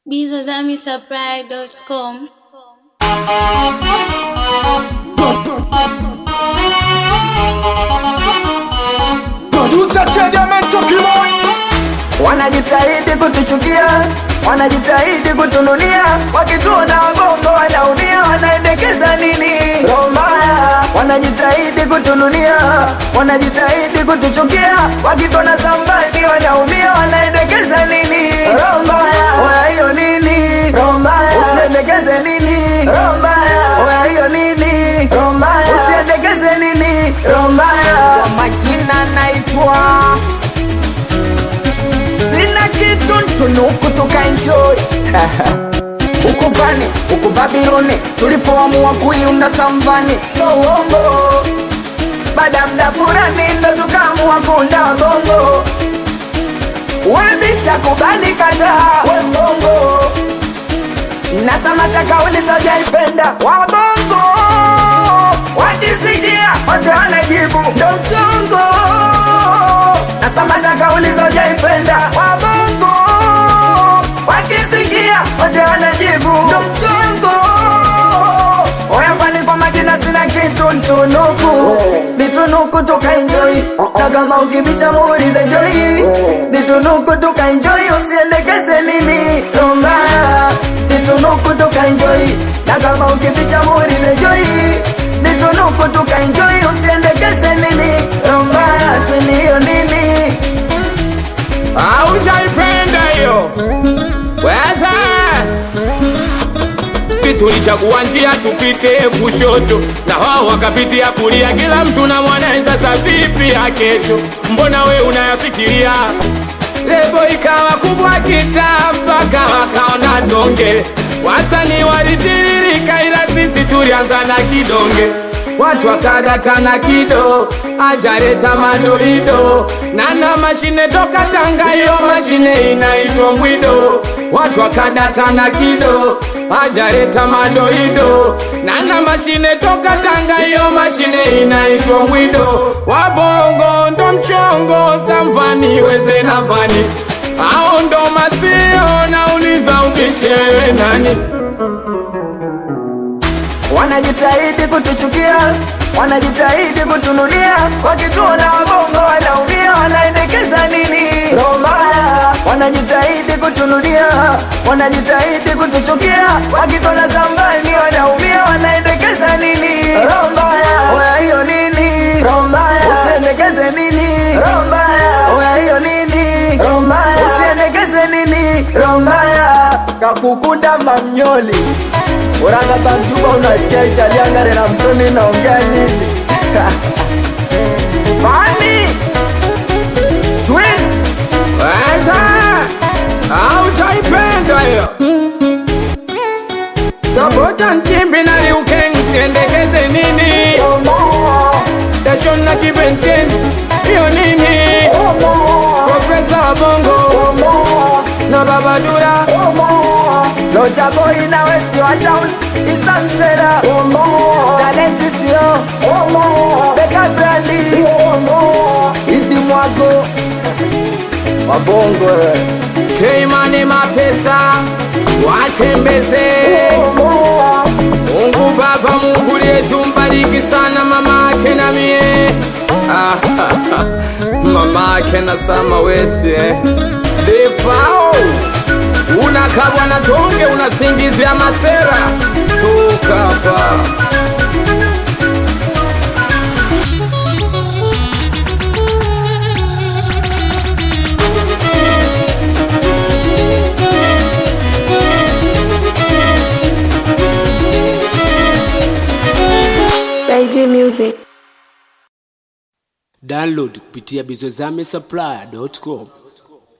bizazamisupply.com. Producer Chediamento Kimon wanajitahidi kutuchukia, wanajitahidi kutununia, wakituona wabongo wanaumia, wanaendekeza nini? Roho mbaya, wanajitahidi kutununia, wanajitahidi kutuchukia, wakituona sambani wanaumia, wanaendekeza nini? Roho mbaya, oya hiyo nini? Roho mbaya, usiendekeze nini? Roho mbaya, oya hiyo nini? Roho mbaya, usiendekeze nini? Roho mbaya, kwa majina naitwa sina kitu ntunuku tukaenjoy huku vani huku babiloni tulipoamua kuiunda samvani so uongo baada ya mda fulani ndo tukaamua kuunda bongo webisha kubali kataa we mbongo na samata kauli sojaipenda wabongo wakisikia wataana jibu ndo mchongo na samata kauli sojaipenda wabongo wakisikia wataana jibu ndo mchongo oyafani kwa majina sina kitu ntunuku nitunuku tukaenjoi na kama ukibisha muulize joi nitunuku tukaenjoi usiendekeze nini rombaya nitunuku tukaenjoi na kama ukibisha muulize joi nitunuku tukaenjoi usiendekeze nini rombaya tweniyo nini Haujaipenda hiyo weza si tulichagua njia tupite kushoto na wao wakapitia kulia, kila mtu na mwanaweza sa vipi ya kesho, mbona we unayafikiria? Lebo ikawa kubwa kitaa mpaka wakaona donge, wasanii walitiririka, ila sisi tulianza na kidonge watu wakadata na kido ajareta madoido nana mashine toka Tanga, hiyo mashine inaitwa mbwido. Watu wakadata na kido ajareta madoido nana mashine toka Tanga, hiyo mashine inaitwa mbwido. Wabongo ndo mchongo samvani weze na vani ao ndo masio nauliza ubishewe nani wanajitahidi kutuchukia, wanajitahidi kutununia, wakituona wabongo wanaumia, wanaendekeza nini? Roho mbaya, wanajitahidi kutununia, wanajitahidi kutuchukia, wakituona sambani wanaumia, wanaendekeza nini? Roho mbaya, oya hiyo nini? Roho mbaya, usiendekeze nini? Roho mbaya, oya hiyo nini? Roho mbaya, usiendekeze nini? Roho mbaya, kakukunda mamnyoli Uranga Bantuba unasikia ichaliangare na mtoni naongea nini? Mami Twin weza haujaipenda hiyo Sabota nchimbi na liukeng siendekeze nini Dashon na kibenten hiyo nini Profesa wa bongo na babadura Locha boy na west wa town Isamsela Talenti sio Beka brandi Idi mwago Wabongo eh. Keimane mapesa watembeze Mungu Baba, Mungu liyetu mbariki sana mama ake na mie Ah, mama ake na Sama West eh. Defao unakabwa na tonge unasingizia masera toka hapa Daiji Music. download kupitia bizozame supply.com